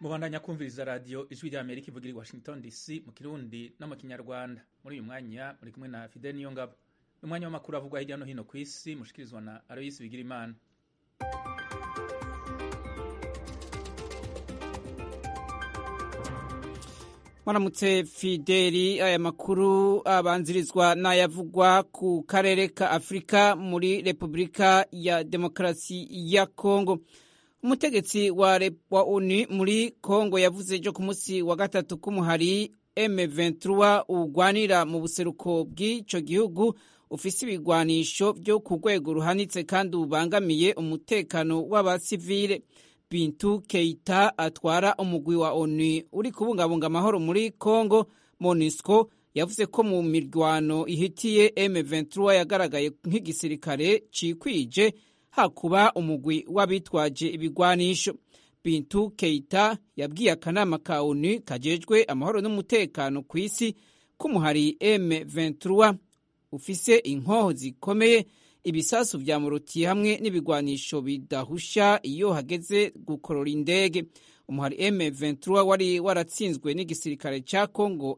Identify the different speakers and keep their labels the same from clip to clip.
Speaker 1: mubandanya kumviriza radiyo ijwi rya amerika ivugira i washington dc mu kirundi no mu kinyarwanda muri uyu mwanya muri kumwe na fidel niyongabo umwanya w'amakuru avugwa hirya no hino ku isi mushikirizwa na aloyisi bigirimana
Speaker 2: mwaramutse fideli aya makuru abanzirizwa n'ayavugwa ku karere ka afurika muri repubulika ya demokarasi ya kongo umutegetsi wa, wa onu muri kongo yavuze ejo ku munsi wa gatatu k'umuhari m23 ugwanira mu buseruko bw'ico gihugu ufise ibigwanisho vyo ku rwego ruhanitse kandi ubangamiye umutekano w'abasivile bintu keita atwara umugwi wa onu uri kubungabunga amahoro muri congo monisco yavuze ko mu mirwano ihitiye m23 yagaragaye nk'igisirikare cikwije hakuba umugwi w'abitwaje ibigwanisho bintu keita yabwiye akanama ka onu kajejwe amahoro n'umutekano ku isi k'umuhari m23 ufise inkoho zikomeye ibisasu vya muruti hamwe n'ibigwanisho bidahusha iyo hageze gukorora indege umuhari M23 wari waratsinzwe n'igisirikare ca Congo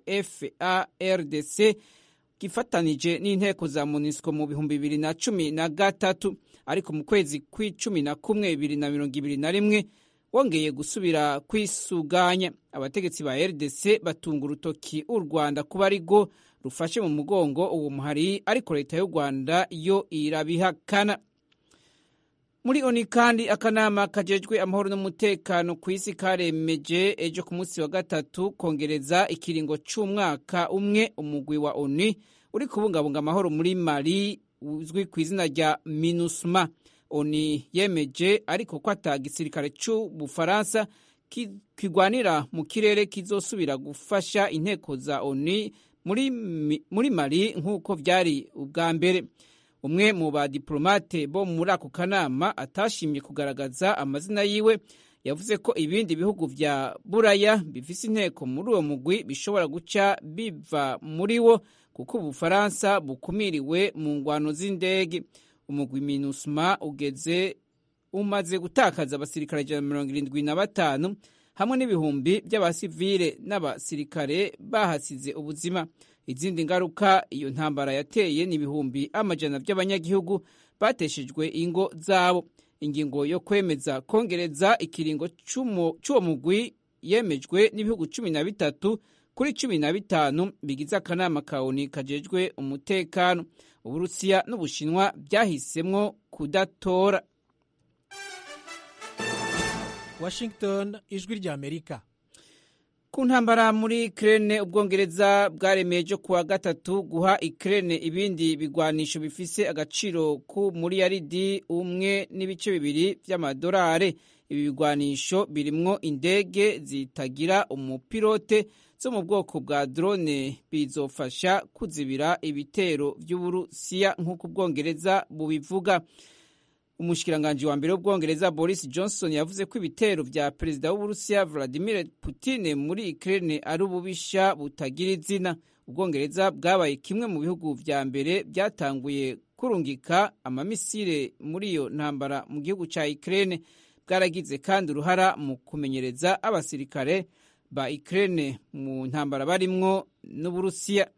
Speaker 2: FARDC gifatanije n'inteko za MONUSCO mu bihumbi bibiri na cumi na gatatu ariko mu kwezi kw'icumi na kumwe bibiri na mirongo ibiri na rimwe wongeye gusubira kwisuganya abategetsi ba RDC batunga urutoki u Rwanda kuba arigo rufashe mu mugongo uwo muhari ariko leta y'u Rwanda yo irabihakana muri oni kandi akanama kajejwe amahoro n'umutekano ku isi karemeje ejo ku munsi wa gatatu kongereza ikiringo c'umwaka umwe umugwi wa oni uri kubungabunga amahoro muri mali uzwi ku izina rya minusma oni yemeje ariko ko ata gisirikare c'ubufaransa kigwanira mu kirere kizosubira gufasha inteko za oni muri, muri mali nk'uko vyari ubwa mbere umwe mu badiplomate bo muri ako kanama atashimye kugaragaza amazina yiwe yavuze ko ibindi bihugu vya buraya bifise inteko muri uwo mugwi bishobora guca biva muri wo kuko ubufaransa bukumiriwe mu ngwano z'indege umugwi minusma ugeze umaze gutakaza abasirikare ijana na mirongo irindwi na batanu hamwe n'ibihumbi by'abasivile n'abasirikare bahasize ubuzima izindi ngaruka iyo ntambara yateye ni ibihumbi amajana by'abanyagihugu bateshejwe ingo zabo ingingo yo kwemeza kongereza ikiringo c'uwo mugwi yemejwe n'ibihugu cumi na bitatu kuri cumi na bitanu bigize akanama ka oni kajejwe umutekano uburusiya n'ubushinwa byahisemwo kudatora
Speaker 3: washington ijwi rya amerika
Speaker 2: ku ntambara muri ikirere ubwongereza bwaremeye ejo kuwa gatatu guha ikirere ibindi bigwanisho bifise agaciro k'umuriyaridi umwe n'ibice bibiri by'amadolari ibi bigwanisho birimwo indege zitagira umupilote zo mu bwoko bwa drone bizofasha kuzibira ibitero by'uburusiya nk'uko ubwongereza bubivuga umushikiranganji wa mbere w'ubwongereza boris johnson yavuze ko ibitero vya perezida w'uburusiya vladimir putin muri ukraine ari ububisha butagira izina ubwongereza bwabaye kimwe mu bihugu vya mbere byatanguye kurungika amamisire muri iyo ntambara mu gihugu ca ukraine bwaragize kandi uruhara mu kumenyereza abasirikare ba ukraine mu ntambara barimwo n'uburusiya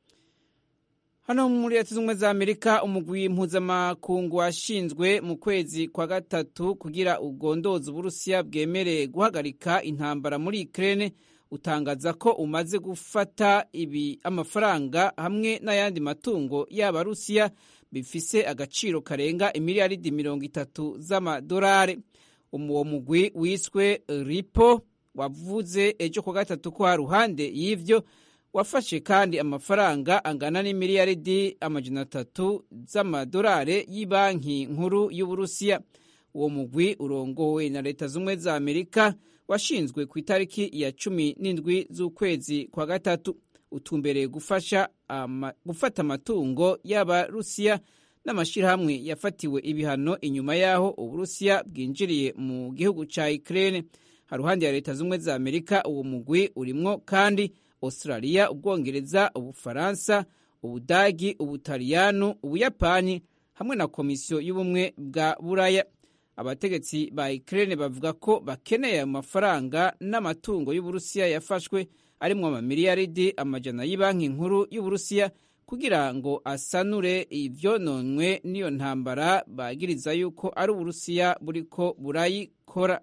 Speaker 2: hano muri leta z'ubumwe za amerika umugwi mpuzamakungu washinzwe mu kwezi kwa gatatu kugira ugondoza uburusiya bwemereye guhagarika intambara muri ukraine utangaza ko umaze gufata ibi amafaranga hamwe n'ayandi matungo y'abarusiya bifise agaciro karenga imiliyaridi mirongo itatu z'amadolari uwo mugwi wiswe ripo wavuze ejo kwa gatatu ko haruhande y'ivyo wafashe kandi amafaranga angana n'imiliyaridi amajana atatu z'amadolari y'ibanki nkuru y'uburusiya uwo mugwi urongowe na leta z'ubumwe za amerika washinzwe ku itariki ya cumi n'indwi z'ukwezi kwa gatatu utumbereye gufasha ama, gufata amatungo y'abarusiya n'amashyirahamwe yafatiwe ibihano inyuma y'aho uburusiya bwinjiriye mu gihugu ca ukraine haruhande ya leta z'ubumwe za amerika uwo mugwi urimwo kandi australia ubwongereza ubufaransa ubudagi ubutaliyanu ubuyapani hamwe na komisiyo y'ubumwe bwa buraya abategetsi ba Ukraine bavuga ko bakeneye ayo mafaranga n'amatungo y'Uburusiya yafashwe arimwo amamiliyaridi amajana y'ibanki nkuru y'Uburusiya kugira ngo asanure ivyononwe n'iyo ntambara bagiriza yuko ari Uburusiya buriko burayikora.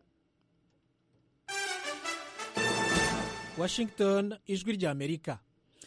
Speaker 3: Washington ijwi rya Amerika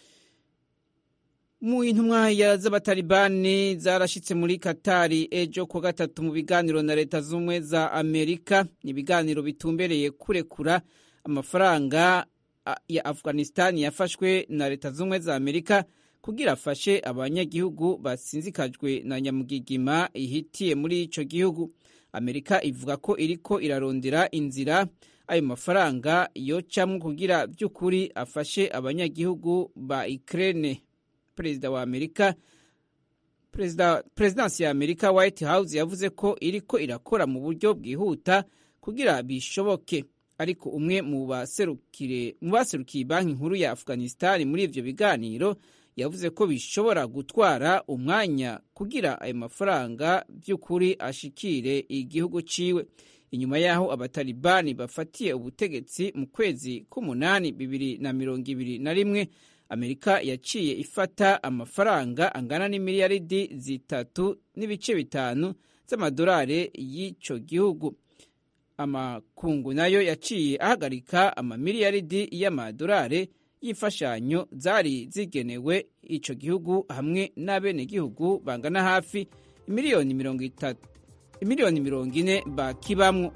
Speaker 2: mu intumwa z'abatalibani zarashitse muri katari ejo kuwa gatatu mu biganiro na leta z'ubumwe za amerika ni ibiganiro bitumbereye kurekura amafaranga ya afghanistan yafashwe na leta z'ubumwe za amerika kugira afashe abanyagihugu basinzikajwe na nyamugigima ihitiye muri ico gihugu amerika ivuga ko iriko irarondera inzira ayo mafaranga yocamwo kugira vy'ukuri afashe abanyagihugu ba ukraine perezida wa amerika perezidansi ya amerika white house yavuze ko iriko irakora mu buryo bwihuta kugira bishoboke ariko umwe mu baserukiye banki nkuru ya afghanistan muri ivyo biganiro yavuze ko bishobora gutwara umwanya kugira ayo mafaranga vy'ukuri ashikire igihugu ciwe inyuma y'aho abatalibani bafatiye ubutegetsi mu kwezi k'umunani bibiri na mirongo ibiri na rimwe amerika yaciye ifata amafaranga angana n'imiliyaridi zitatu n'ibice bitanu z'amadolari y'ico gihugu amakungu nayo yaciye ahagarika amamiliyaridi y'amadolari y'imfashanyo zari zigenewe ico gihugu hamwe n'abenegihugu bangana hafi imiliyoni mirongo itatu imiliyoni mirongo ine bakibamwo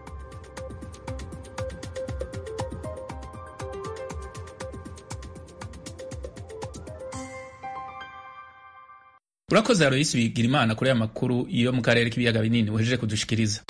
Speaker 1: urakoze aroyisi bigira imana kuri aya makuru yo mu karere k'ibiyaga binini wejeje kudushikiriza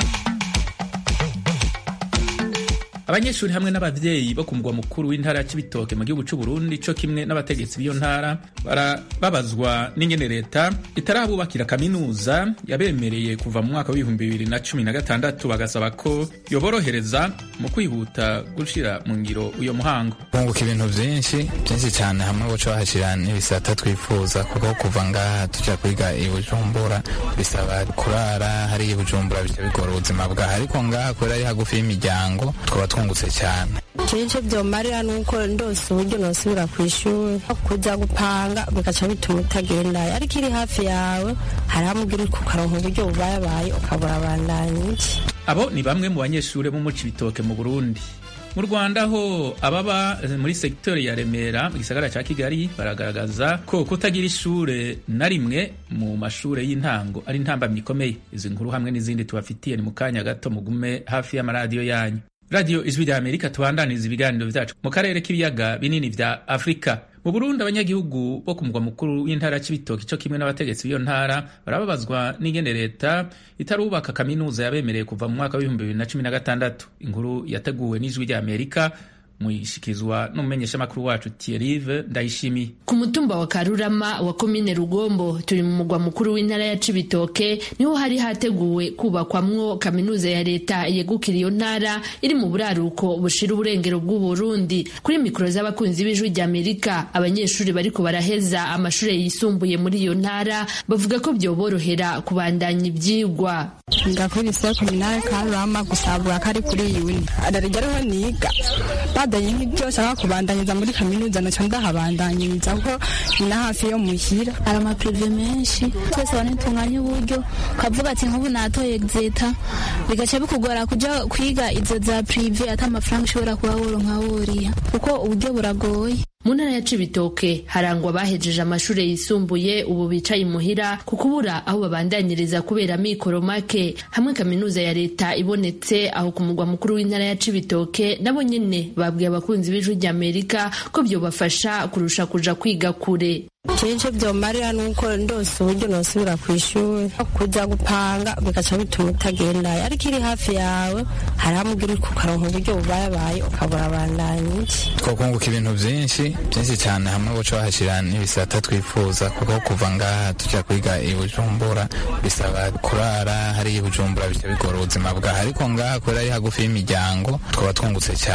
Speaker 1: abanyeshuri hamwe n'abavyeyi bo ku mugwa mukuru w'intara ya Cibitoke mu gihugu c'u Burundi co kimwe n'abategetsi b'iyo ntara barababazwa n'ingene leta itarabubakira kaminuza yabemereye kuva mu mwaka w'ibihumbi bibiri na cumi na gatandatu bagasaba ko yoborohereza mu kwihuta gushira mu ngiro uyo muhango
Speaker 4: bunguka ibintu vyinshi vyinshi cane hamwe boca bahashira n'ibisata twifuza kuko kuva ngaha tuja kwiga i Bujumbura bisaba kurara hari i Bujumbura bica bigora ubuzima bwaha ariko ngaha kubera ari hagufi y'imiryango twaba twungutse cyane
Speaker 5: icyo byomarira ni uko ndose uburyo nosubira ku ishuri kujya gupanga bigaca bituma utagendayo ariko iri hafi yawe hari hamubwira uri kukaronka uburyo bubayabaye ukabura abandanya iki
Speaker 1: abo ni bamwe mu banyeshuri bo mu Cibitoke mu Burundi mu Rwanda ho ababa muri sektori ya Remera mu gisagara ca Kigali baragaragaza ko kutagira ishure na rimwe mu mashure y'intango ari intambamyi ikomeye izi nkuru hamwe n'izindi tubafitiye ni mu kanya gato mugume hafi y'amaradiyo yanyu radiyo ijwi rya amerika tubandaniriza ibiganiro vyacu mu karere k'ibiyaga binini vya afurika mu burundi abanyagihugu bo ku mugwa mukuru w'intara c'ibitoki co kimwe n'abategetsi b'iyo ntara barababazwa n'ingene leta itarubaka kaminuza yabemereye kuva mu mwaka w'ibihumbi bibiri na cumi na gatandatu inkuru yateguwe n'ijwi rya amerika muyishikizwa n'umumenyeshamakuru wacu Thierry Ndayishimiye
Speaker 6: ku mutumba wa Karurama wa komine Rugombo turi mu mugwa mukuru w'intara ya Cibitoke niho hari hateguwe kubakwamwo kaminuza ya leta yegukira iyo ntara iri mu buraruko bushira uburengero bw'u Burundi kuri mikoro z'abakunzi b'ijwi rya Amerika abanyeshuri bariko baraheza amashure yisumbuye muri iyo ntara bavuga ko byoborohera kubandanya ivyigwa
Speaker 5: ndakuri lycée communale Karurama gusabura kari kuri iyi wini adarigeraho niga badanye nk'ibyo nshaka kubandanyiriza muri kaminuza naco ndahabandanyiriza kuko ni na hafi yo muhira
Speaker 7: hari amaprive menshi twese banitunganya uburyo ukavuga ati nk'ubu natoye exeta bigaca bikugora kuja kwiga izo za prive ata amafaranga ushobora kuba woronka woriha kuko uburyo buragoye
Speaker 6: mu ntara ya Cibitoke harangwa abahejeje amashure yisumbuye ubu bicaye imuhira ku kubura aho babandanyiriza kubera mikoro make hamwe kaminuza ya leta ibonetse aho ku mugwa mukuru w'intara ya Cibitoke nabo nyene babwiye abakunzi b'ijwi rya Amerika ko byobafasha kurusha kuja kwiga kure
Speaker 5: icyo byomarira ni uko ndose uburyo nosubira ku ishuri kujya gupanga bigaca bituma utagendayo ariko iri hafi yawe hari hamubwira uri kukaronka uburyo bubayabaye ukabura abandanya iki
Speaker 4: twakunguka ibintu byinshi byinshi cyane hamwe boca bahashira n'ibisata twifuza kuko kuva ngaha tuja kwiga i Bujumbura bisaba kurara hari i Bujumbura bica bigora ubuzima bwaha ariko ngaha kubera ari hagufi y'imiryango twaba twungutse cyane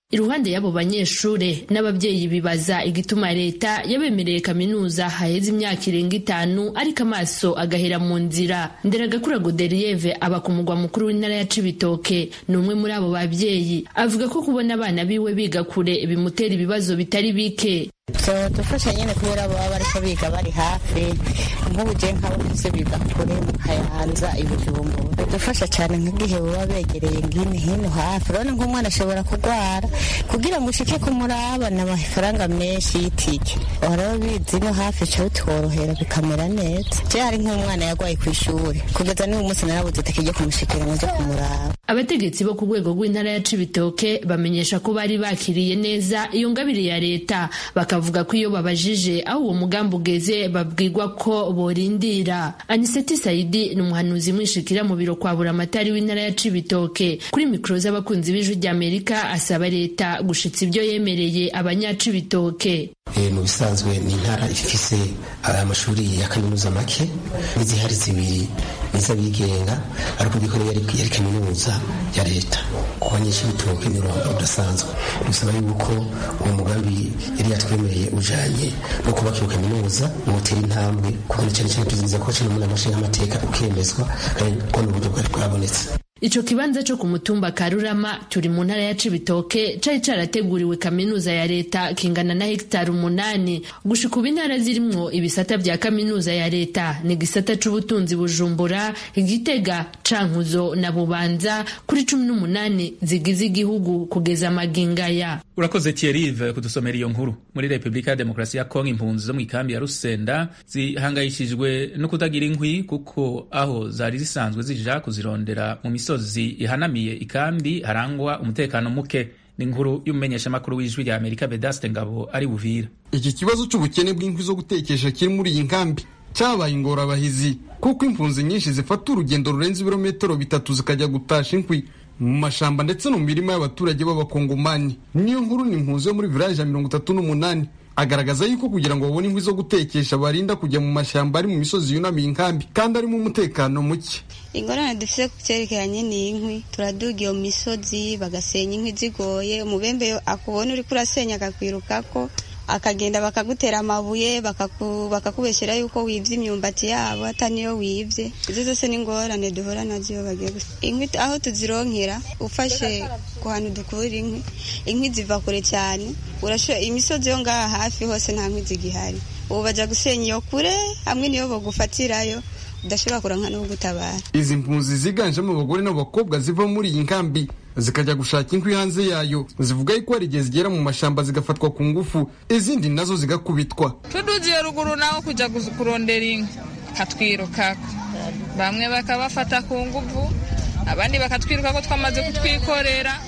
Speaker 6: iruhande y'abo banyeshure n'abavyeyi bibaza igituma leta yabemereye kaminuza haheze imyaka irenga itanu ariko amaso agahera mu nzira nderagakura goderiyeve aba ku mugwa mukuru w'intara ya cibitoke ni umwe muri abo bavyeyi avuga ko kubona abana biwe biga kure bimutera ibibazo bitari bike
Speaker 8: dufasha nyine kubera baba bariko biga bari hafi nk'ubu je nk'abakuze biga kure mu kayanza ibijumbura dufasha cyane nk'igihe baba begereye ngine hino hafi urabona nk'umwana ashobora kurwara kugira ngo ushike kumuraba ni amafaranga menshi y'itike waraho bizi no hafi ca bitworohera bikamera neza je hari nk'umwana yagwaye ku ishuri kugeza n'uyu munsi narabuze itike ryo kumushikira ngo nje kumuraba
Speaker 6: abategetsi bo ku rwego rw'intara ya cibitoke bamenyesha ko bari bakiriye neza iyo ngabire ya leta bakavuga ko iyo babajije aho uwo mugambi ugeze babwirwa ko borindira aniseti sayidi ni umuhanuzi mwishikira mu biro kwa buramatari w'intara ya cibitoke kuri mikoro z'abakunzi b'ijwi ry'amerika asaba leta gushitsa ibyo yemereye abanyacibitoke
Speaker 9: mu bisanzwe ni intara ifise amashuri ya kaminuza make n'izihari zibiri n'iz'abigenga ariko gikoreye yari kaminuza ya leta ku banyeshibitoke ni uruhando rudasanzwe dusaba yuko uwo mugambi yari yatwemereye ujanye no kubaka iyo kaminuza wotera intambwe kuko cyane cyane tuziza ko cumi n'umunani amashinga amateka ukemezwa kandi ko n'uburyo bwari bwabonetse
Speaker 6: ico kibanza co ku mutumba Karurama turi mu ntara ya Cibitoke cari carateguriwe kaminuza ya leta kingana na hegitari umunani gushika ubu intara zirimwo ibisata vya kaminuza ya leta ni gisata c'ubutunzi Bujumbura Igitega Cankuzo na Bubanza kuri cumi n'umunani zigize igihugu kugeza magingaya
Speaker 1: urakoze Thierry kudusomera iyo nkuru muri Republika ya Demokarasi ya Kongo impunzi zo mu ikambi ya Rusenda zihangayishijwe no kutagira inkwi kuko aho zari zisanzwe zija kuzirondera mu misozi ihanamiye ikambi harangwa umutekano muke ni inkuru y'umumenyeshamakuru w'ijwi rya Amerika Bedaste Ngabo ari Buvira
Speaker 10: iki kibazo cy'ubukene bw'inkwi zo gutekesha kiri muri iyi nkambi cyabaye ingorabahizi kuko impunzi nyinshi zifata urugendo rurenze ibirometero bitatu zikajya gutasha inkwi mu mashamba ndetse no mu mirima y'abaturage b'abakongomani niyo nkuru ni impunzi yo muri village ya mirongo itatu n'umunani agaragaza yuko kugira ngo babone inkwi zo gutekesha barinda kujya mu mashyamba ari mu misozi yunamiye inkambi kandi arimo umutekano muke
Speaker 11: ingorane dufite ku cyerekeranye n'inkwi turaduga iyo misozi bagasenya inkwi zigoye umubembe akubona uri kurasenya akakwirukako akagenda bakagutera amabuye bakakubeshyira yuko wibye imyumbati yabo atari niyo wibye izo zose ni ingorane duhura nazo iyo bagiye inkwi aho tuzironkera ufashe ku hantu dukura inkwi inkwi ziva kure cyane imisozi yo ngaha hafi hose nta nkwi zigihari ubu bajya gusenya iyo kure hamwe niyo bagufatirayo udashobora kuranka no gutabara
Speaker 10: izi mpunzi ziganjemo abagore n'abakobwa ziva muri iyi nkambi zikajya gushaka inkwi hanze yayo zivuga yuko hari igihe zigera mu mashyamba zigafatwa ku ngufu izindi nazo zigakubitwa
Speaker 12: tudugiye ruguru naho kujya kurondera inkwi katwirukako bamwe bakabafata ku ngufu abandi bakatwiruka ko twamaze kutwikorera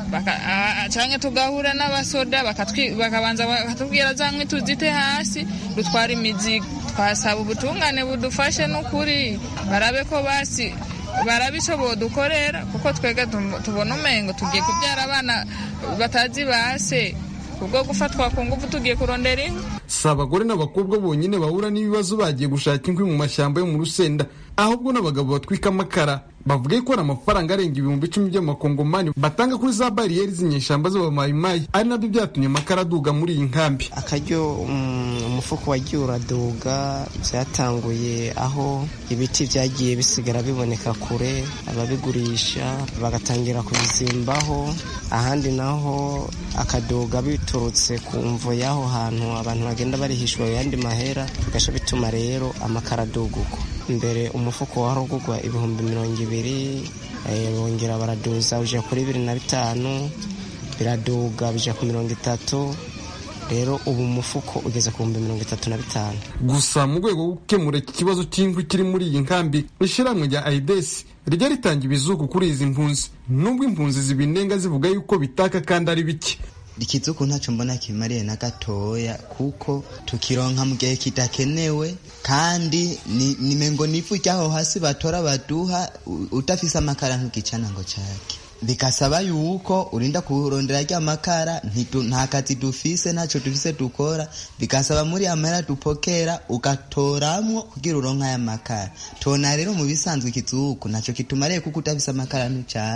Speaker 12: cyangwa tugahura n'abasoda bakabanza bakatubwira za nkwi tuzite hasi dutwara imizigo twasaba ubutungane budufashe n'ukuri barabe ko basi barabe icyo bodukorera kuko twega tubona umengo tugiye kubyara abana batazi base kubwo gufatwa ku ngufu tugiye kurondera inkwi
Speaker 10: si abagore n'abakobwa bonyine bahura n'ibibazo bagiye gushaka inkwi mu mashyamba yo mu rusenda ahubwo n'abagabo batwika amakara bavuga ko hari amafaranga arenga ibihumbi icumi by'amakongomani batanga kuri za bariyeri z'inyeshyamba z'abamayimayi ari nabyo byatumye amakara aduga muri iyi nkambi
Speaker 13: akaryo umufuko wagiye uraduga byatanguye aho ibiti byagiye bisigara biboneka kure ababigurisha bagatangira kubizimbaho ahandi naho akaduga biturutse ku mvo y'aho hantu abantu bagenda barihishwa ayandi mahera bigasha bituma rero amakara aduga uko mbere umufuko warugugwa ibihumbi mirongo ibiri bongera baraduza ujya kuri bibiri na bitanu biraduga bijya ku mirongo itatu rero ubu umufuko ugeze ku bihumbi mirongo itatu na bitanu
Speaker 10: gusa mu rwego rwo gukemura iki kibazo cy'inkwi kiri muri iyi nkambi ishyirahamwe rya aidesi rijya ritanga ibizuku kuri izi mpunzi nubwo impunzi zibinenga zivuga yuko bitaka kandi ari bike
Speaker 14: ikizuku ntacyo mbona kimariye na gatoya kuko tukironka mu gihe kidakenewe kandi nimengo n'ifu ry'aho hasi batora baduha udafise amakara ntukicana ngo cake bikasaba yuko urinda kurondera rya makara nta kazi dufise ntacyo dufise dukora bikasaba muri amahera dupokera ugatoramwo kugira uronka aya makara tubona rero mu bisanzwe ikizuku ntacyo kitumariye kuko udafise amakara ntucana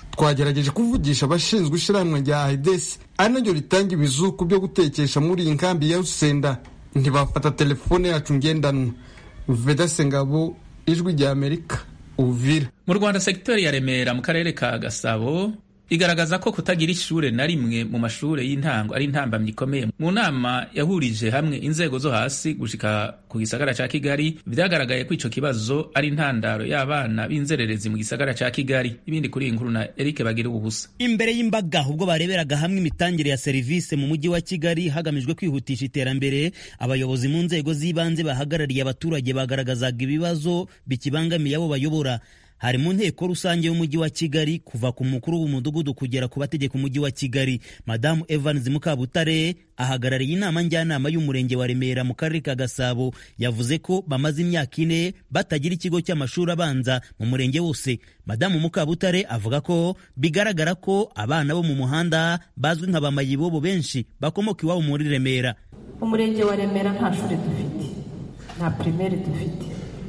Speaker 10: twagerageje kuvugisha abashinzwe ishyirahamwe rya aidesi ari naryo ritanga ibizuku byo gutekesha muri iyi nkambi ya rusenda ntibafata telefone yacu ngendanwa vedase ngabo ijwi rya amerika uvira
Speaker 1: mu rwanda segiteri ya remera mu karere ka gasabo igaragaza ko kutagira ishure na rimwe mu mashure y'intango ari intambamyi ikomeye mu nama yahurije hamwe inzego zo hasi gushika ku gisagara ca kigali vyagaragaye ko ico kibazo ari intandaro y'abana b'inzererezi mu gisagara ca kigali ibindi kuri iyi nkuru na erike bagira ubusa
Speaker 15: imbere y'imbaga ubwo bareberaga hamwe imitangire ya serivisi mu mujyi wa kigali hagamijwe kwihutisha iterambere abayobozi mu nzego z'ibanze bahagarariye abaturage bagaragazaga ibibazo bikibangamiye abo bayobora hari mu nteko rusange y'umujyi wa kigali kuva ku mukuru w'umudugudu kugera ku bategeka umujyi wa kigali madamu evans mukabutare ahagarariye inama njyanama y'umurenge wa remera mu karere ka gasabo yavuze ko bamaze imyaka ine batagira ikigo cy'amashuri abanza mu murenge wose madamu mukabutare avuga ko bigaragara ko abana bo mu muhanda bazwi nka bamayibobo benshi bakomoka iwabo muri remera
Speaker 16: umurenge wa remera nta shuri dufite nta pirimeri dufite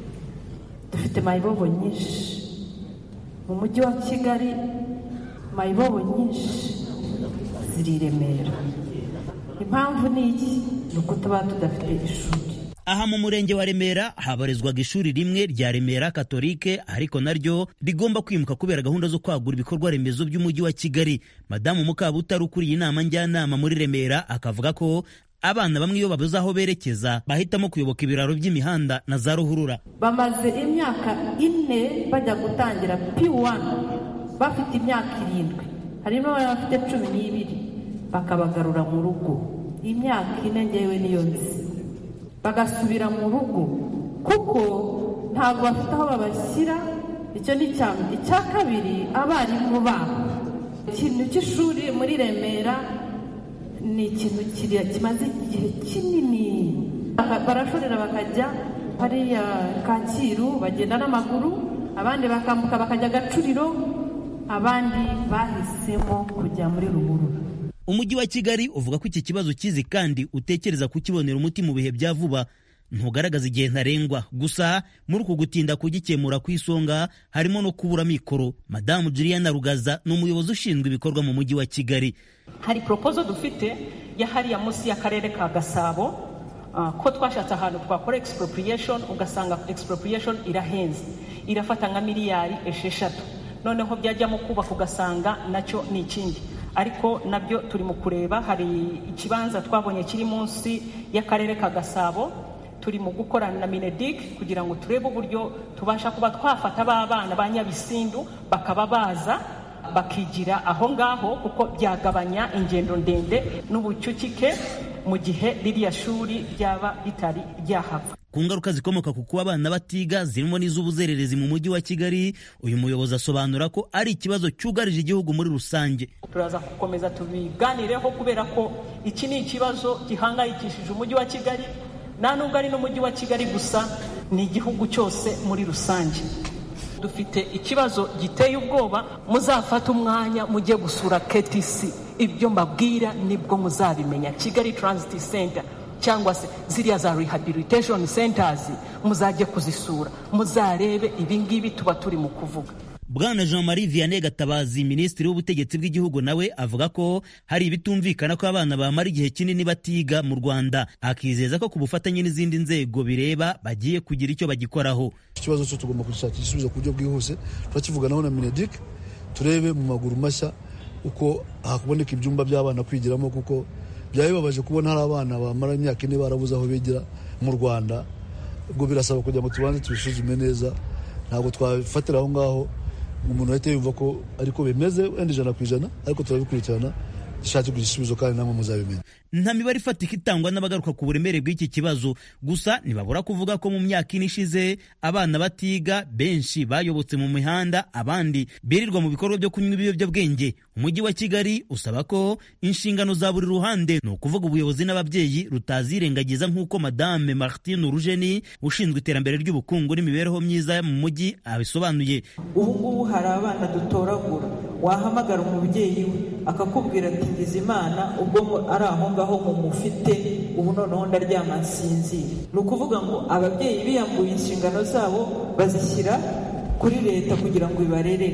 Speaker 16: dufite mayibobo nyinshi mu mujyi wa kigali mayibobo nyinshi ziri i remera impamvu ni iki ni uko tuba tudafite ishuri
Speaker 15: aha mu murenge wa remera habarizwaga ishuri rimwe rya remera katolike ariko naryo rigomba kwimuka kubera gahunda zo kwagura ibikorwa remezo by'umujyi wa kigali madamu mukabutari ukuriye inama njyanama muri remera akavuga ko abana bamwe iyo babuze aho berekeza bahitamo kuyoboka ibiraro by'imihanda na za ruhurura
Speaker 16: bamaze imyaka ine bajya gutangira p1 bafite imyaka irindwi harimo abafite cumi n'ibiri bakabagarura mu rugo imyaka ine ngewe niyo nzi bagasubira mu rugo kuko ntabwo bafite aho babashyira icyo ni icya icya kabiri abarimu babo ikintu cy'ishuri muri remera ni ikintu kimaze igihe kinini barashorera bakajya hariya kacyiru bagenda n'amaguru abandi bakambuka bakajya agacuriro abandi bahisemo kujya muri ruhurura
Speaker 15: umujyi wa kigali uvuga ko iki kibazo kizi kandi utekereza kukibonera umuti mu bihe bya vuba ntugaragaza igihe ntarengwa gusa muri uku gutinda kugikemura ku isonga harimo no kubura mikoro madamu juliana rugaza ni umuyobozi ushinzwe ibikorwa mu mujyi wa kigali
Speaker 16: hari poropozo dufite ya hariya munsi y'akarere ka gasabo uh, ko twashatse ahantu twakora expropriation ugasanga expropriation irahenze irafata nka miliyari esheshatu noneho byajyamo kubaka ugasanga nacyo ni ikindi ariko nabyo turi mu kureba hari ikibanza twabonye kiri munsi y'akarere ka gasabo turi mu gukorana na minedik kugira ngo turebe uburyo tubasha kuba twafata ba bana ba nyabisindu bakaba baza bakigira aho ngaho kuko byagabanya ingendo ndende n'ubucucike mu gihe ririya shuri ryaba ritari ryahava
Speaker 15: ku ngaruka zikomoka ku kuba abana batiga zirimo n'iz'ubuzererezi mu mujyi wa kigali uyu muyobozi asobanura ko ari ikibazo cyugarije igihugu muri rusange
Speaker 16: turaza gukomeza tubiganireho kubera ko iki ni ikibazo gihangayikishije umujyi wa kigali nta nubwo ari n'umujyi wa kigali gusa ni igihugu cyose muri rusange dufite ikibazo giteye ubwoba muzafate umwanya mujye gusura KTC ibyo mbabwira nibwo muzabimenya kigali transit center cyangwa se ziriya za rehabilitation centers muzajye kuzisura muzarebe ibingibi tuba turi mu kuvuga
Speaker 15: bwana jean marie vianney gatabazi minisitiri w'ubutegetsi bw'igihugu nawe avuga ko hari ibitumvikana ko abana bamara igihe kinini batiga mu rwanda akizeza ko ku bufatanye n'izindi nzego bireba bagiye kugira icyo bagikoraho
Speaker 17: ikibazo cyo tugomba gushakira igisubizo ku buryo bwihuse turakivuganaho na minedik turebe mu maguru mashya uko hakuboneka ibyumba by'abana kwigiramo kuko byaba bibabaje kubona hari abana bamara imyaka ine barabuze aho bigira mu rwanda ubwo birasaba kugira ngo tubanze tubisuzume neza ntabwo twafatira aho ngaho umuntu ahita yumva ko ariko bimeze wenda ijana ku ijana ariko turabikurikirana dushakirwa igisubizo kandi namwe muzabimenya
Speaker 15: nta mibare ifatika itangwa n'abagaruka ku buremere bw'iki kibazo gusa ntibabura kuvuga ko mu myaka ine ishize abana batiga benshi bayobotse mu mihanda abandi birirwa mu bikorwa byo kunywa ibiyobyabwenge umujyi wa kigali usaba ko inshingano za buri ruhande ni ukuvuga ubuyobozi n'ababyeyi rutazirengagiza nk'uko madame martine urujeni ushinzwe iterambere ry'ubukungu n'imibereho myiza mu mujyi abisobanuye
Speaker 18: ubu ngubu hari abana dutoragura wahamagara umubyeyi we akakubwira ati ngize imana ubwo ari aho ngaho mumufite ubu noneho ndaryama nsinzira ni ukuvuga ngo ababyeyi biyambuye inshingano zabo bazishyira kuri leta kugira ngo ibarerere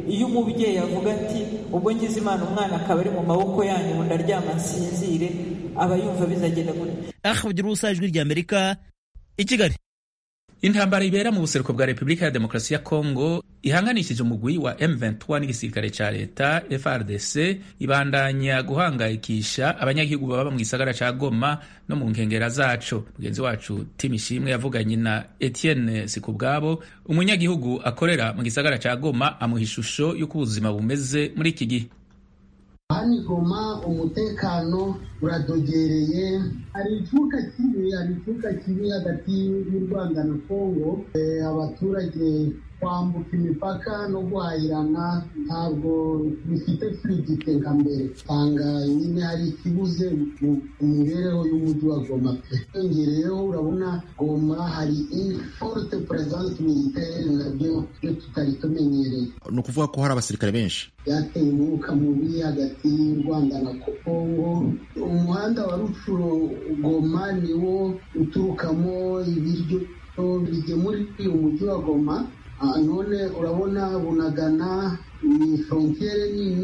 Speaker 18: iyo umubyeyi avuga ati ubwo ngize imana umwana akaba ari mu maboko yanyu ubu ndaryama nsinzire aba yumva bizagenda gutya
Speaker 15: aha ugira ubusa ijwi rya amerika i kigali
Speaker 1: intambara ibera mu buseruko bwa repubulika ya demokarasi ya kongo ihanganishije umugwi wa m23 n'igisirikare ca leta frdc ibandanya guhangayikisha abanyagihugu baba mu gisagara ca goma no mu nkengera zaco mugenzi wacu tim ishimwe yavuganye na etienne sikubwabo umunyagihugu akorera mu gisagara ca goma amuha ishusho y'uko ubuzima bumeze muri iki gihe
Speaker 19: hano igoma umutekano uradogereye hari icuka kibi hari icuka kibi hagati y'u rwanda na kongo abaturage kwambuka imipaka no guhahirana ntabwo bifite fluidite nka mbere usanga nyine hari ikibuze mu mibereho y'umujyi wa goma pe yongereyeho urabona goma hari forte presence militaire nabyo byo tutari tumenyereye
Speaker 20: ni ukuvuga ko hari abasirikare benshi
Speaker 19: byateye umwuka mubi hagati y'u rwanda na kongo umuhanda wa rucuro goma niwo uturukamo ibiryo bigemuriye umujyi wa goma none urabona bunagana ni frontiere nini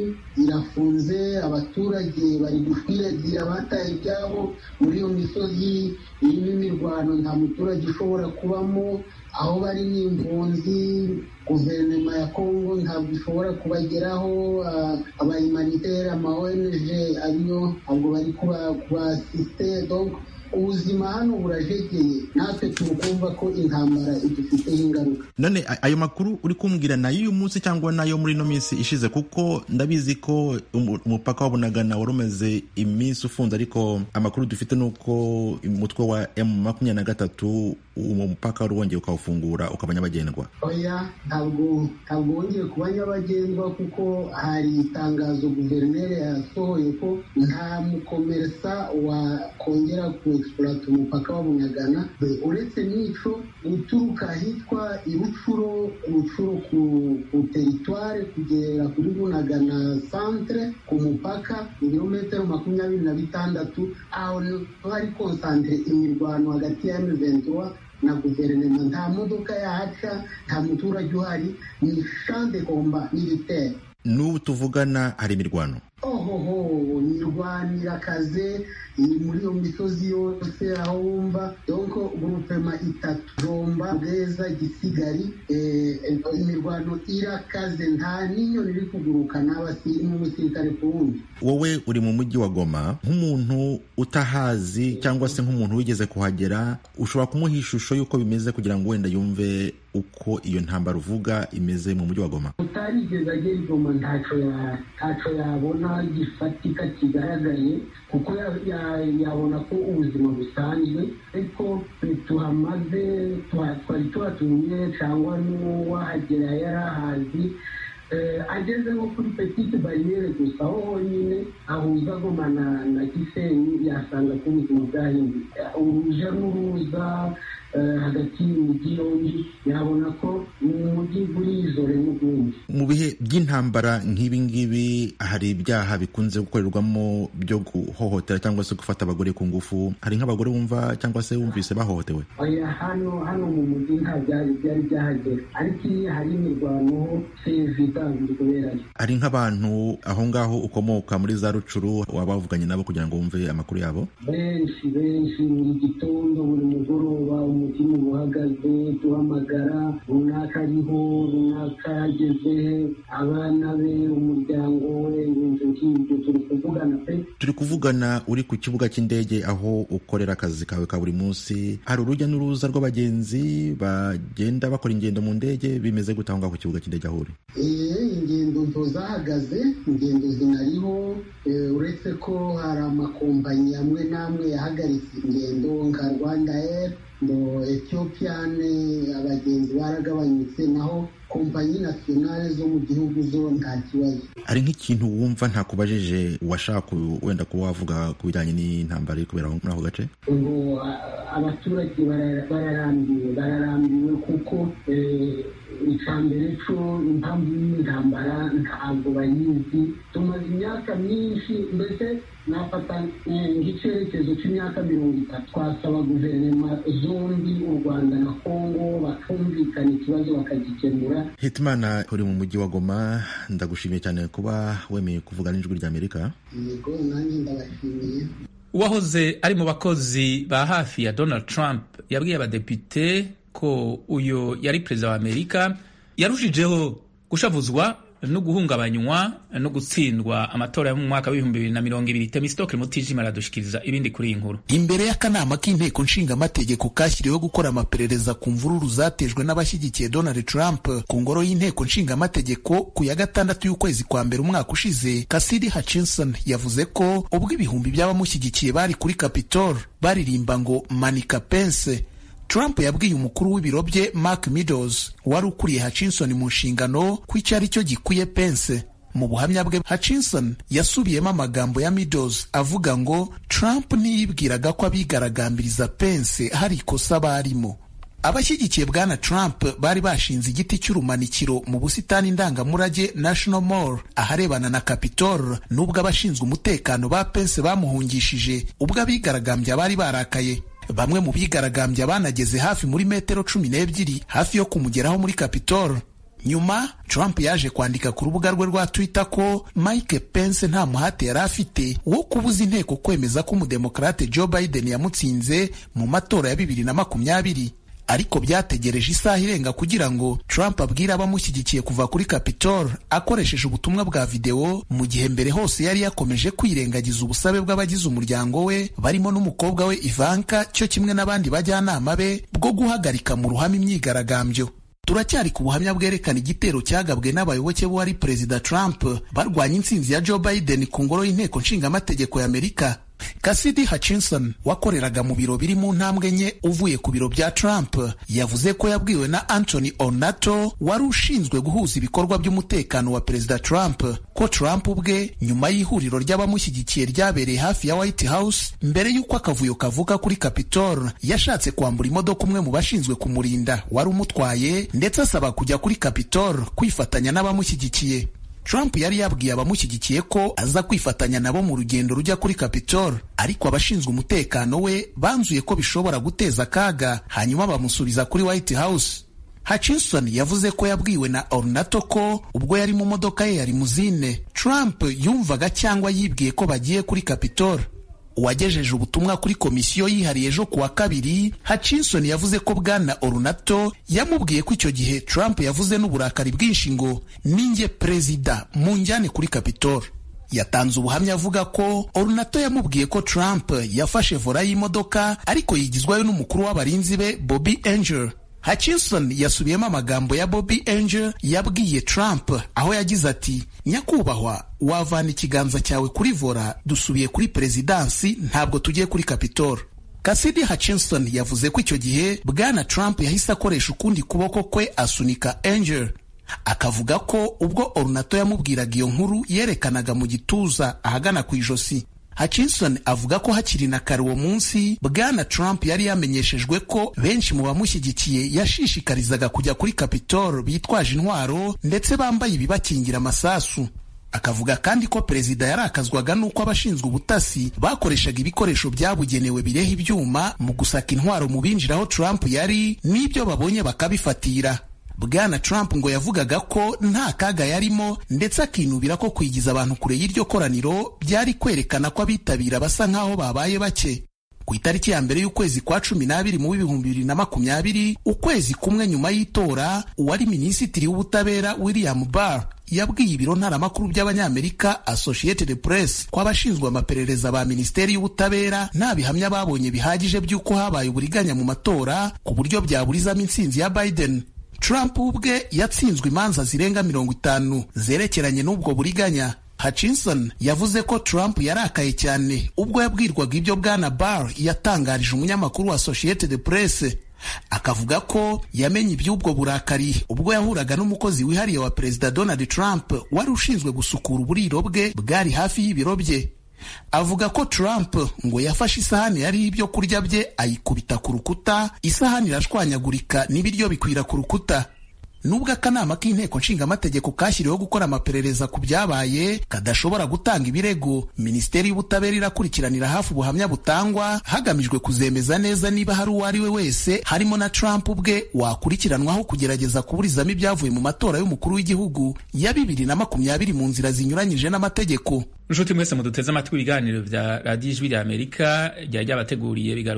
Speaker 19: irafunze abaturage bari gukwiragira bataye ibyabo muri iyo misozi irimo imirwano nta muturage ushobora kubamo aho bari ni impunzi guverinoma ya kongo ntabwo ishobora kubageraho abahumanitaire ama ong ariyo ntabwo bari kubasiste donc ubuzima hano burajegeye natwe turi kumva ko intambara idufiteho ingaruka
Speaker 20: none ayo makuru uri kumbwira ni ay'uyu munsi cyangwa n'ayo muri ino minsi ishize kuko ndabizi ko umupaka wa bunagana wari umaze iminsi ufunze ariko amakuru dufite ni uko umutwe wa emu makumyabiri na gatatu uwo mupaka wari wongeye ukawufungura ukaba nyabagendwa
Speaker 19: oya ntabwo ntabwo wongeye kuba nyabagendwa kuko hari itangazo guverineri yasohoye ko nta mukomeresa wakongera ku exploit umupaka wa bunyagana uretse n'ico uturuka ahitwa irucuro rucuro ku, ku teritware kugera kuri bunagana centre ku mupaka ibirometero makumyabiri na bitandatu aho hari konsantere imirwano hagati ya M23 na guverinoma nta modoka yahaca nta muturage uhari ni champ de combat militaire
Speaker 20: n'ubu tuvugana hari imirwano
Speaker 19: ohoho imirwano irakaze iri muri iyo misozi yose aho wumva donko gurupema itatu jomba bweza gisigari imirwano irakaze nta n'inyoni iri kuguruka n'umusirikare ku wundi
Speaker 20: wowe uri mu mujyi wa goma nk'umuntu utahazi cyangwa se nk'umuntu wigeze kuhagera ushobora kumuha ishusho y'uko bimeze kugira ngo wenda yumve uko iyo ntambara uvuga imeze mu mujyi wa goma
Speaker 19: utarigeze agera i goma ntacyo yabona gifatika kigaragaye kuko yabona ko ubuzima busanzwe ariko tuhamaze twari tuhatuye cyangwa n'uwahagera yari ahazi ageze nko kuri petite bariyeri gusa aho honyine ahuza goma na gisenyi yasanga ko ubuzima bwahindutse uruja n'uruza hagati y'imijyi yombi yabona ko umujyi burizore n'ubundi
Speaker 20: mu bihe by'intambara nk'ibi ngibi hari ibyaha bikunze gukorerwamo byo guhohotera cyangwa se gufata abagore ku ngufu hari nk'abagore wumva cyangwa se wumvise bahohotewe
Speaker 19: oya hano hano mu mujyi nta byari byari byahagera ariko iyo hari imirwano sevida biri kuberayo
Speaker 20: hari nk'abantu aho ngaho ukomoka muri za rucuru waba wavuganye nabo kugira ngo wumve amakuru yabo
Speaker 19: benshi benshi buri gitondo buri mugoroba umutima uba uhagaze duhamagara runaka ariho runaka yageze abana be umuryango we ibintu nk'ibyo turi kuvugana pe
Speaker 20: turi kuvugana uri ku kibuga cy'indege aho ukorera akazi kawe ka buri munsi hari urujya n'uruza rw'abagenzi bagenda bakora ingendo mu ndege bimeze gute aho ngaho ku kibuga cy'indege aho uri
Speaker 19: ingendo nto zahagaze ingendo zinariho uretse ko hari amakompanyi amwe n'amwe yahagaritse ingendo nka rwanda air ngo etiyopiyane abagenzi baragabanyutse naho kompanyi nasiyonale zo mu gihugu zo nta kibazo
Speaker 20: hari nk'ikintu wumva ntakubajije washaka wenda kuba wavuga ku bijyanye n'intambara iri kubera muri ako gace
Speaker 19: ngo abaturage bararambiwe bararambiwe kuko icya mbere cyo impamvu y'intambara ntabwo bayizi tumaze imyaka myinshi mbese nafata nk'icyerekezo cy'imyaka mirongo itatu twasaba guverinoma zombi u rwanda na kongo bakumvikana ikibazo bakagikemura
Speaker 20: hitimana uri mu mujyi wa goma ndagushimiye cyane kuba wemeye kuvuga n'ijwi ry'amerika
Speaker 19: yego nanjye ndabashimiye
Speaker 1: uwahoze ari mu bakozi ba hafi ya donald trump yabwiye abadepite ko uyu yari perezida wa amerika yarushijeho gushavuzwa no guhungabanywa no gutsindwa amatora yo mu mwaka w'ibihumbi bibiri na mirongo ibiri temisitoke mutijima aradushikiriza ibindi kuri iyi nkuru
Speaker 21: imbere y'akanama k'inteko nshingamategeko kashyiriweho gukora amaperereza ku mvururu zatejwe n'abashyigikiye donald trump ku ngoro y'inteko nshingamategeko ku ya gatandatu y'ukwezi kwa mbere umwaka ushize kasidi hutchinson yavuze ko ubwo ibihumbi by'abamushyigikiye bari kuri capitol baririmba ngo manika pense Trump yabwiye umukuru w'ibiro bye Mark Meadows wari ukuriye Hutchinson mu nshingano ko icyo ari cyo gikwiye Pence. Mu buhamya bwe Hutchinson yasubiyemo amagambo ya Meadows avuga ngo Trump ntiyibwiraga ko abigaragambiriza Pence hari ikosa barimo. Abashyigikiye bwana Trump bari bashinze igiti cy'urumanikiro mu busitani ndangamurage National Mall aharebana na Capitol nubwo abashinzwe umutekano ba Pence bamuhungishije ubwo abigaragambya bari barakaye. Bamwe mu bigaragambya banageze hafi muri metero cumi n'ebyiri hafi yo kumugeraho muri Capitol. Nyuma Trump yaje kwandika ku rubuga rwe rwa Twitter ko Mike Pence nta muhate yari afite wo kubuza inteko kwemeza ko umudemokrate Joe Biden yamutsinze mu matora ya bibiri na makumyabiri ariko byategereje isaha irenga kugira ngo Trump abwire abamushyigikiye kuva kuri Capitol akoresheje ubutumwa bwa videwo mu gihe mbere hose yari yakomeje kwirengagiza ubusabe bw'abagize umuryango we barimo n'umukobwa we Ivanka cyo kimwe n'abandi bajyanama be bwo guhagarika mu ruhame imyigaragambyo turacyari ku buhamya bwerekana igitero cyagabwe n'abayoboke b'uwari perezida Trump barwanya intsinzi ya Joe Biden ku ngoro y'inteko nshingamategeko y'Amerika Cassidy Hutchinson wakoreraga mu biro biri mu ntambwe enye uvuye ku biro bya Trump yavuze ko yabwiwe na Anthony Ornato wari ushinzwe guhuza ibikorwa by'umutekano wa perezida Trump ko Trump ubwe nyuma y'ihuriro ry'abamushyigikiye ryabereye hafi ya White House mbere y'uko akavuyo kavuka kuri Capitol yashatse kwambura imodoka umwe mu bashinzwe kumurinda wari umutwaye ndetse asaba kujya kuri Capitol kwifatanya n'abamushyigikiye Trump yari yabwiye abamushyigikiye ko aza kwifatanya nabo mu rugendo rujya kuri Capitol ariko abashinzwe umutekano we banzuye ko bishobora guteza akaga hanyuma bamusubiza kuri White House. Hutchinson yavuze ko yabwiwe na Ornato ko ubwo yari mu modoka ye ya limuzine Trump yumvaga cyangwa yibwiye ko bagiye kuri Capitol. uwagejeje ubutumwa kuri komisiyo yihariye ejo kuwa kabiri Hutchinson yavuze ko bwana Ornato yamubwiye ko icyo gihe Trump yavuze n'uburakari bwinshi ngo ninjye perezida munjyane kuri Capitol yatanze ubuhamya avuga ko Ornato yamubwiye ko Trump yafashe vola y'imodoka ariko yigizwayo n'umukuru w'abarinzi be Bobby Angel Hutchinson yasubiyemo amagambo ya Bobby Angel yabwiye Trump aho yagize ati nyakubahwa wavana ikiganza cyawe kuri vola dusubiye kuri perezidansi ntabwo tugiye kuri Capitol Cassidy Hutchinson yavuze ko icyo gihe bwana Trump yahise akoresha ukundi kuboko kwe asunika Angel akavuga ko ubwo Ornato yamubwiraga iyo nkuru yerekanaga mu gituza ahagana ku ijosi Hutchinson avuga ko hakiri na kare uwo munsi bwana Trump yari yamenyeshejwe ko benshi mu bamushyigikiye yashishikarizaga kujya kuri Capitol bitwaje intwaro ndetse bambaye ibibakingira amasasu akavuga kandi ko perezida yarakazwaga n'uko abashinzwe ubutasi bakoreshaga ibikoresho byabugenewe bireha ibyuma mu gusaka intwaro mu binjiraho Trump yari n'ibyo babonye bakabifatira bwana Trump ngo yavugaga ko nta kaga yarimo ndetse akinubira ko kwigiza abantu kure y'iryo koraniro byari kwerekana ko abitabira basa nk'aho babaye bake ku itariki ya mbere y'ukwezi kwa cumi n'abiri mu w'ibihumbi bibiri na makumyabiri ukwezi kumwe nyuma y'itora uwari minisitiri w'ubutabera William Barr yabwiye ibiro ntaramakuru by'abanyamerika Associated Press ko abashinzwe amaperereza ba minisiteri y'ubutabera nta bihamya babonye bihagije by'uko habaye uburiganya mu matora ku buryo byaburizamo intsinzi ya Biden Trump ubwe yatsinzwe imanza zirenga mirongo itanu zerekeranye n'ubwo buriganya Hutchinson yavuze ko Trump yarakaye cyane ubwo yabwirwaga ibyo bwana Barr yatangarije umunyamakuru wa Associated Press akavuga ko yamenye iby'ubwo burakari ubwo yahuraga n'umukozi wihariye wa perezida Donald Trump wari ushinzwe gusukura uburiro bwe bwari hafi y'ibiro bye avuga ko Trump ngo yafashe isahani yariho ibyo kurya bye ayikubita ku rukuta isahani irashwanyagurika n'ibiryo bikwira ku rukuta nubwo akanama k'inteko nshingamategeko kashyiriweho gukora amaperereza ku byabaye kadashobora gutanga ibirego minisiteri y'ubutabera irakurikiranira hafi ubuhamya butangwa hagamijwe kuzemeza neza niba hari uwo ari we wese harimo na Trump ubwe wakurikiranwaho kugerageza kuburizamo ibyavuye mu matora y'umukuru w'igihugu ya bibiri na makumyabiri mu nzira zinyuranyije n'amategeko
Speaker 1: nshuti mwese muduteze amatwi ibiganiro bya radiyo ijwi rya amerika ryari ryabateguriye bigaruka